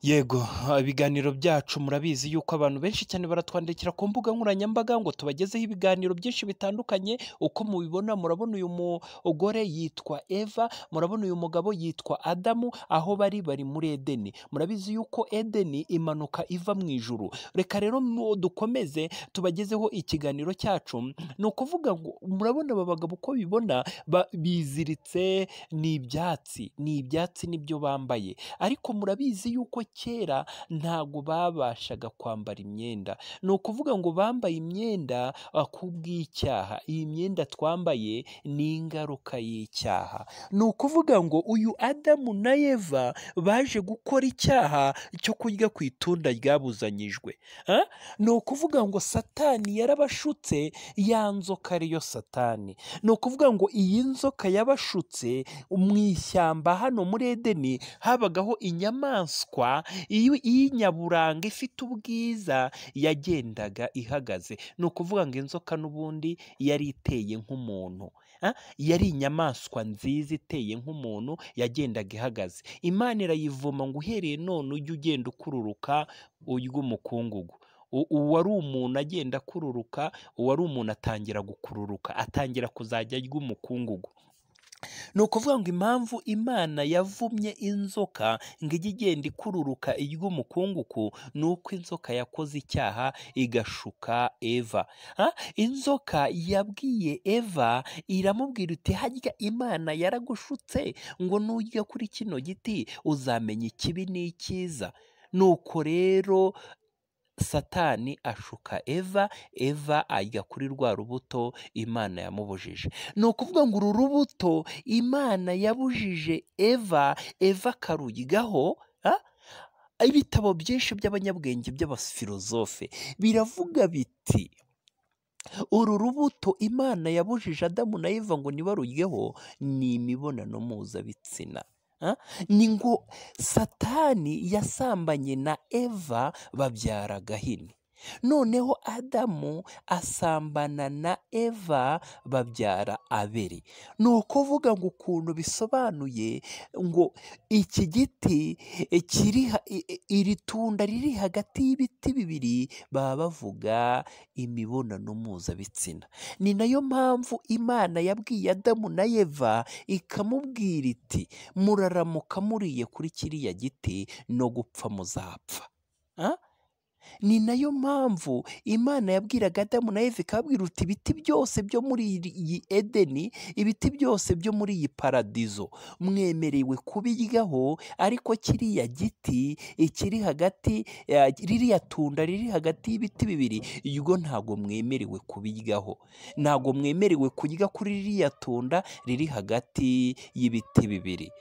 Yego ibiganiro byacu murabizi yuko abantu benshi cyane baratwandikira ku mbuga nkoranyambaga ngo tubagezeho ibiganiro byinshi bitandukanye, uko mubibona murabona uyu mugore yitwa Eva, murabona uyu mugabo yitwa Adamu, aho bari bari muri Edeni. Murabizi yuko Edeni imanuka iva mu ijuru. Reka rero dukomeze tubagezeho ikiganiro cyacu, ni ukuvuga ngo murabona aba bagabo uko bibona biziritse ni ibyatsi, ni ibyatsi nibyo bambaye ariko murabizi yuko kera ntago babashaga kwambara imyenda, ni ukuvuga ngo bambaye imyenda kubw'icyaha, iyi myenda twambaye ni ingaruka y'icyaha, ni ukuvuga ngo uyu Adamu na Eva baje gukora icyaha cyo kurya ku itunda ryabuzanyijwe, Ah? ni ukuvuga ngo Satani yarabashutse ya nzoka ariyo Satani, ni ukuvuga ngo iyi nzoka yabashutse mu ishyamba hano muri Edeni habagaho inyamaswa iyo- y'inyaburanga ifite ubwiza yagendaga ihagaze, ni ukuvuga ngo inzoka n'ubundi yari iteye nk'umuntu, Ah, yari inyamaswa nziza iteye nk'umuntu yagendaga ihagaze, Imana irayivuma ngo uhereye none ujye ugenda ukururuka ury'umukungugu. U- uwari umuntu agenda akururuka uwari umuntu atangira gukururuka atangira kuzajya arya umukungugu ni ukuvuga ngo impamvu imana yavumye inzoka ngo ijye igenda ikururuka irya umukungugu ni uko inzoka yakoze icyaha igashuka eva Ah, inzoka yabwiye eva iramubwira iti harya imana yaragushutse ngo nujya kuri kino giti uzamenya ikibi n'icyiza nuko rero satani ashuka eva eva ajya kuri rwa rubuto imana yamubujije ni ukuvuga ngo uru rubuto imana yabujije eva eva akaruryigaho ah? ibitabo byinshi by'abanyabwenge by'abafilozofe biravuga biti uru rubuto imana yabujije adamu na eva ngo ntibaruryeho ni imibonano mpuzabitsina Ah? ni ngo satani yasambanye na eva babyara gahini noneho adamu asambana na eva babyara abeli ni ukuvuga ngo ukuntu bisobanuye ngo iki giti eh, kiri ha- i- i- iri tunda riri hagati y'ibiti bibiri baba bavuga imibonano mpuzabitsina ni nayo mpamvu imana yabwiye adamu na eva ikamubwira iti muraramuka muriye kuri kiriya giti no gupfa muzapfa Ah? ni nayo mpamvu imana yabwiraga adamu na eva ikababwira uti ibiti byose byo muri iri- iyi edeni ibiti byose byo muri iyi paradizo mwemerewe kubiryaho ariko kiriya giti ikiri hagati eh, ririya tunda riri hagati y'ibiti bibiri ubwo ntabwo mwemerewe kubiryaho ntabwo mwemerewe kurya kuri ririya tunda riri hagati y'ibiti bibiri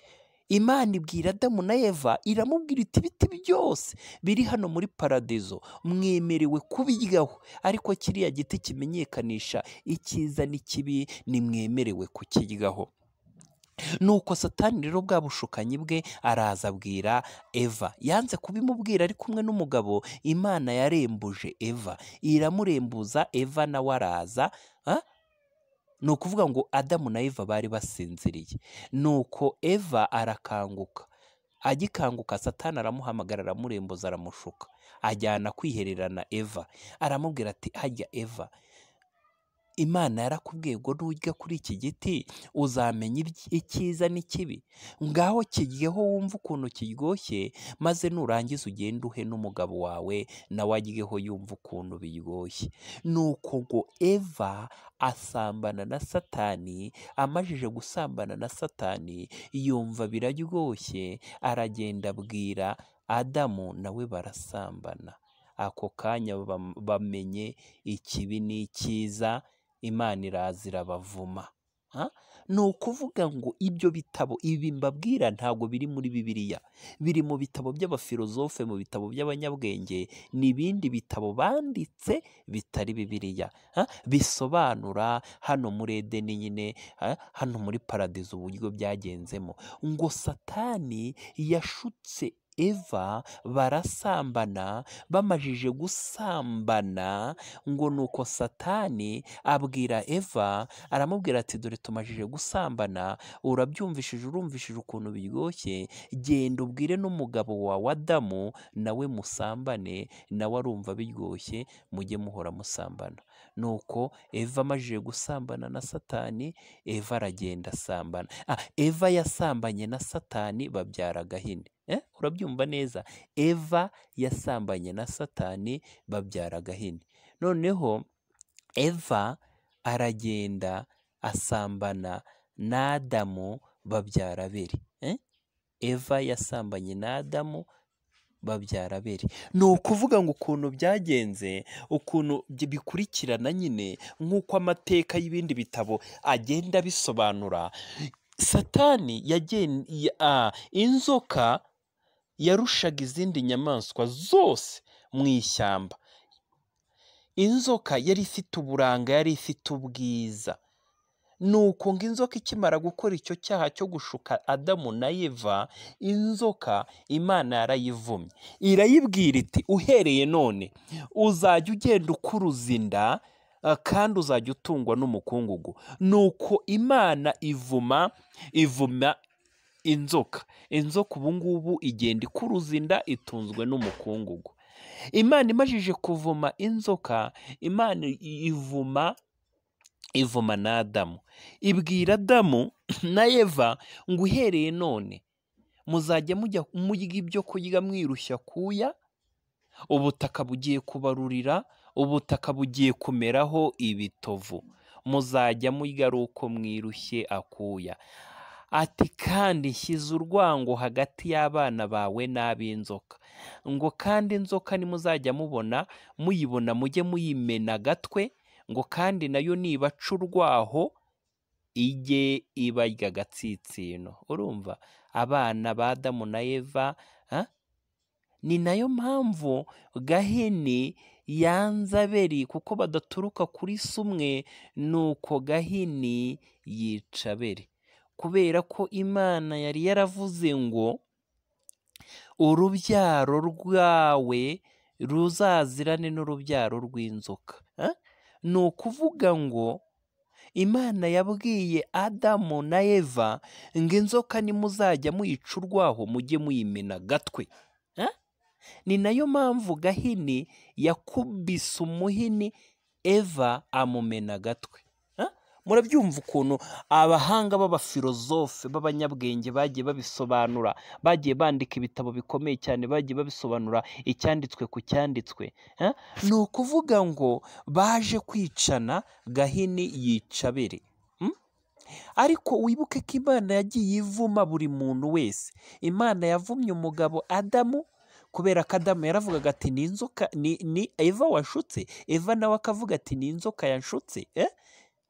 Imana ibwira Adamu na Eva iramubwira iti ibiti byose biri hano muri paradizo mwemerewe kubiryaho ariko kiriya giti kimenyekanisha icyiza n'ikibi ntimwemerewe kukiryaho nuko satani rero bwa bushukanyi bwe araza abwira eva yanze kubimubwira ari kumwe n'umugabo imana yarembuje eva iramurembuza eva nawe araza ah? ni ukuvuga ngo adamu na eva bari basinziriye nuko eva arakanguka agikanguka satani aramuhamagara aramurembuza aramushuka ajyana kwihererana eva aramubwira ati hajya eva imana yarakubwiye ngo nujya kuri iki giti uzamenya ibyi- icyiza n'ikibi ngaho kiryeho wumve ukuntu kiryoshye maze nurangiza ugende uhe n'umugabo wawe nawe aryeho yumve ukuntu biryoshye nuko ngo eva asambana na satani amajije gusambana na satani yumva biraryoshye aragenda abwira adamu nawe barasambana ako kanya bam- bamenye ikibi n'icyiza imana iraza irabavuma Ah? ni ukuvuga ngo ibyo bitabo ibi mbabwira ntabwo biri muri bibiliya biri mu bitabo by'abafilozofe mu bitabo by'abanyabwenge n'ibindi bitabo banditse bitari bibiliya Ah? bisobanura hano muri edeni nyine ah, hano muri paradizo uburyo byagenzemo ngo satani yashutse eva barasambana bamajije gusambana ngo nuko satani abwira eva aramubwira ati dore tumajije gusambana urabyumvishije urumvishije ukuntu biryoshye genda ubwire n'umugabo wawe adamu nawe musambane nawe arumva biryoshye mujye muhora musambana nuko eva amajije gusambana na satani eva aragenda asambana Ah, eva yasambanye na satani babyara agahini Eh, urabyumva neza eva yasambanye na satani babyara agahini noneho eva aragenda asambana na adamu babyara abeli Eh, eva yasambanye na adamu babyara abeli ni ukuvuga ngo ukuntu byagenze ukuntu byi- bikurikirana nyine nk'uko amateka y'ibindi bitabo agenda abisobanura satani yagen- ya- ah, inzoka yarushaga izindi nyamaswa zose mu ishyamba inzoka yari ifite uburanga yari ifite ubwiza nuko ngo inzoka ikimara gukora icyo cyaha cyo gushuka adamu na eva inzoka imana yarayivumye irayibwira iti uhereye none uzajya ugenda ukuruza inda eh, kandi uzajya utungwa n'umukungugu nuko imana ivuma ivuma inzoka inzoka ubungubu igenda ikuruza inda itunzwe n'umukungugu imana imajije kuvuma inzoka imana i- ivuma ivuma na Adamu ibwira Adamu na Eva ngo uhereye none muzajya mujya murya ibyo kurya mwirushya kuya ubutaka bugiye kubarurira ubutaka bugiye kumeraho ibitovu muzajya murya ari uko mwirushye akuya ati kandi nshyize urwango hagati y'abana bawe n'ab'inzoka ngo kandi inzoka nimuzajya mubona muyibona mujye muyimena agatwe ngo kandi nayo nibaca urwaho ijye ibarya agatsinsino urumva abana ba Adamu na Eva ah, ni nayo mpamvu gahini yanze abeli kuko badaturuka kuri se umwe nuko gahini yica abeli kubera ko imana yari yaravuze ngo urubyaro rwawe ruzazirane n'urubyaro rw'inzoka Ah? ni ukuvuga ngo imana yabwiye adamu na eva ngo inzoka nimuzajya muyica urwaho mujye muyimena agatwe Ah? ni nayo mpamvu gahini yakubise umuhini eva amumena agatwe Ah? murabyumva ukuntu abahanga b'abafilozofe b'abanyabwenge bagiye babisobanura bagiye bandika ibitabo bikomeye cyane bagiye babisobanura icyanditswe ku cyanditswe Ah? ni ukuvuga ngo baje kwicana gahini yica abere Mm? ariko wibuke ko imana yagiye ivuma buri muntu wese imana yavumye umugabo adamu kubera ko adamu yaravugaga ati ni inzoka ni, ni eva washutse eva nawe akavuga ati ni inzoka yanshutse eh?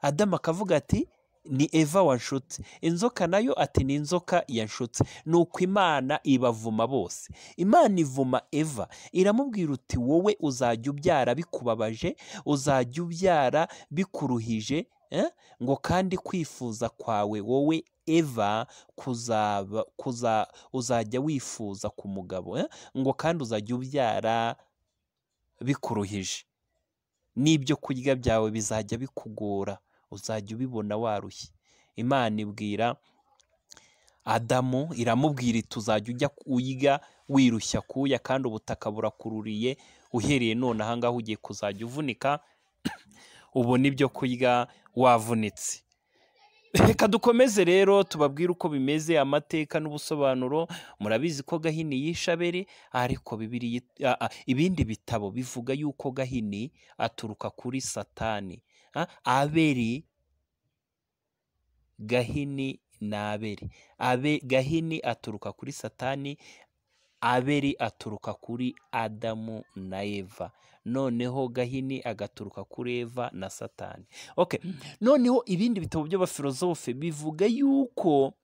adamu akavuga ati ni eva wanshutse inzoka nayo ati ni inzoka yanshutse ni uko imana ibavuma bose imana ivuma eva iramubwira uti wowe uzajya ubyara bikubabaje uzajya ubyara bikuruhije eh? ngo kandi kwifuza kwawe wowe eva kuzaba kuza uzajya wifuza ku mugabo eh? ngo kandi uzajya ubyara bikuruhije n'ibyo kurya byawe bizajya bikugora uzajya ubibona warushye imana ibwira adamu iramubwira iti uzajya ujya uyiga wirushya kuya kandi ubutaka burakururiye uhereye none ahangaha ugiye kuzajya uvunika ubona ibyo kurya wavunitse reka dukomeze rero tubabwire uko bimeze amateka n'ubusobanuro murabizi ko gahini yishabere ariko Bibiliya it- a- a- ibindi bitabo bivuga yuko gahini aturuka kuri satani Ah, aberi gahini na aberi abe gahini aturuka kuri satani abeli aturuka kuri adamu na eva noneho gahini agaturuka kuri eva na satani okay. noneho ibindi bitabo by'abafilozofe bivuga yuko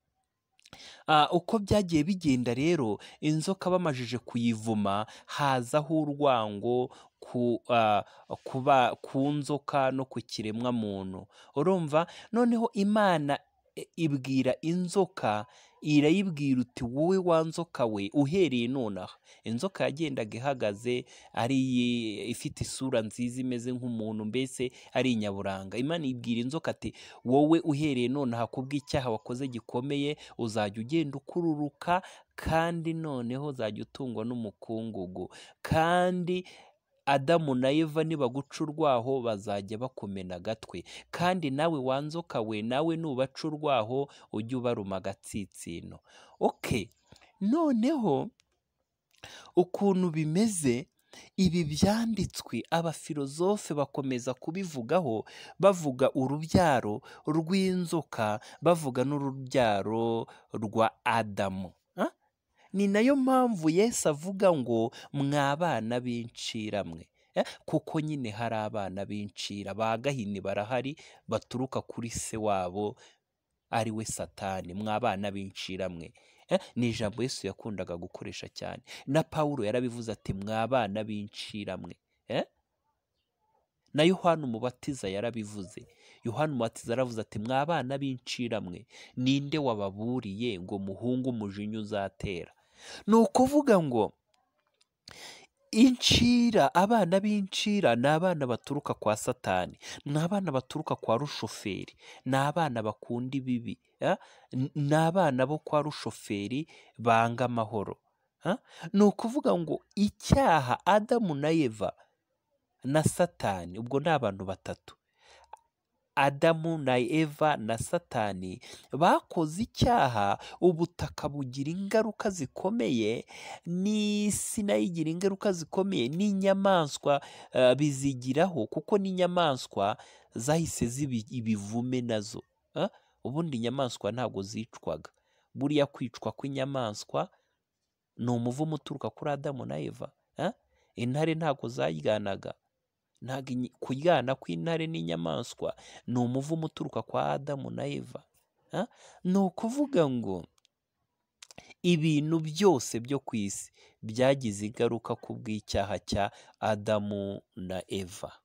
Ah, uko byagiye bigenda rero inzoka bamajije kuyivuma hazaho urwango ku ah, kuba ku nzoka no ku kiremwa muntu urumva noneho imana e- ibwira inzoka irayibwira uti wowe wa nzoka we uhereye nonaha inzoka yagendaga ihagaze ari ifite isura nziza imeze nk'umuntu mbese ari inyaburanga imana ibwira inzoka ati wowe uhereye nonaha kubw'icyaha wakoze gikomeye uzajya ugenda ukururuka kandi noneho uzajya utungwa n'umukungugu kandi Adamu na Eva nibaguca urwaho bazajya bakomena agatwe kandi nawe wanzoka we nawe nubaca urwaho ujye ubaruma agatsinsino oke noneho ukuntu bimeze ibi byanditswe abafilozofe bakomeza kubivugaho bavuga urubyaro rw'inzoka bavuga n'urubyaro rwa adamu ni nayo mpamvu Yesu avuga ngo mwabana b'inshiramwe kuko nyine hari abana b'incira ba gahini barahari baturuka kuri se wabo ari we satani mwabana b'inshiramwe ni ijambo Yesu yakundaga gukoresha cyane na Pawulo yarabivuze ati mwabana b'inshiramwe na yohani umubatiza yarabivuze yohani umubatiza aravuze ati mwabana b'inshiramwe ninde wababuriye ngo muhunge umujinya uzatera ni ukuvuga ngo incira abana b'incira ni abana baturuka kwa satani ni abana baturuka kwa rushoferi ni abana bakunda ibibi ni abana bo kwa rushoferi banga amahoro ni ukuvuga ngo icyaha adamu na eva na satani ubwo ni abantu batatu adamu na eva na satani bakoze icyaha ubutaka bugira ingaruka zikomeye n'isi nayo igira ingaruka zikomeye n'inyamaswa bizigiraho kuko n'inyamaswa zahise ziba ibivume nazo ubundi inyamaswa ntabwo zicwaga buriya kwicwa kw'inyamaswa ni umuvumo uturuka kuri adamu na eva intare ntabwo zaryanaga ntabwo kuryana kw'intare n'inyamaswa ni umuvumo uturuka kwa adamu na eva ni ukuvuga ngo ibintu byose byo ku isi byagize ingaruka ku bw'icyaha cya adamu na eva